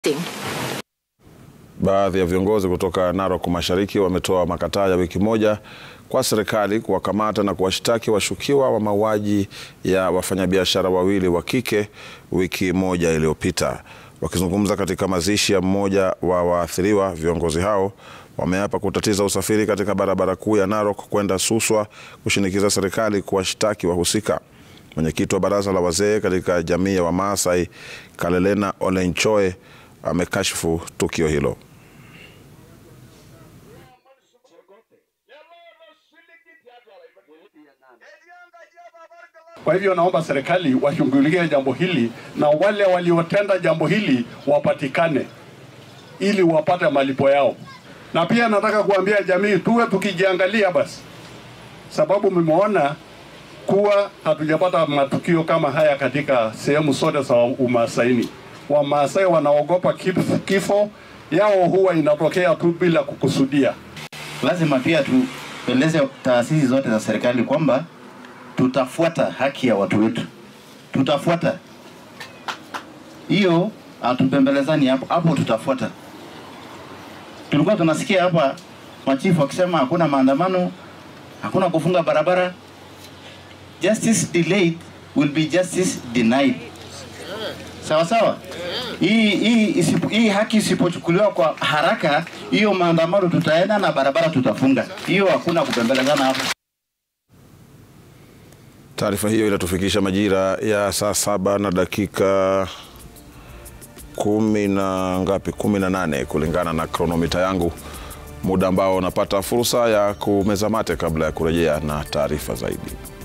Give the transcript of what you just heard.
Baadhi ya viongozi kutoka Narok Mashariki wametoa makataa ya wiki moja kwa serikali kuwakamata na kuwashtaki washukiwa wa mauaji ya wafanyabiashara wawili wa kike wiki moja iliyopita. Wakizungumza katika mazishi ya mmoja wa waathiriwa, viongozi hao wameapa kutatiza usafiri katika barabara kuu ya Narok kwenda Suswa kushinikiza serikali kuwashtaki wahusika. Mwenyekiti wa baraza la wazee katika jamii ya Wamaasai Kalelena Olenchoe amekashifu tukio hilo. Kwa hivyo naomba serikali washughulikie jambo hili na wale waliotenda jambo hili wapatikane ili wapate malipo yao. Na pia nataka kuambia jamii tuwe tukijiangalia basi, sababu mmeona kuwa hatujapata matukio kama haya katika sehemu zote za Umasaini. Wamaasai wanaogopa kif- kifo yao huwa inatokea tu bila kukusudia. Lazima pia tueleze taasisi zote za serikali kwamba tutafuata haki ya watu wetu, tutafuata hiyo, hatupembelezani hapo hapo, tutafuata. Tulikuwa tunasikia hapa machifu wakisema hakuna maandamano, hakuna kufunga barabara. Justice delayed will be justice denied. Sawa sawa. Hii hii isipo, hii haki isipochukuliwa kwa haraka, hiyo maandamano tutaenda na barabara tutafunga. Hiyo hakuna kupembelezana hapo. Taarifa hiyo inatufikisha majira ya saa saba na dakika kumi na ngapi, kumi na nane kulingana na kronomita yangu, muda ambao unapata fursa ya kumeza mate kabla ya kurejea na taarifa zaidi.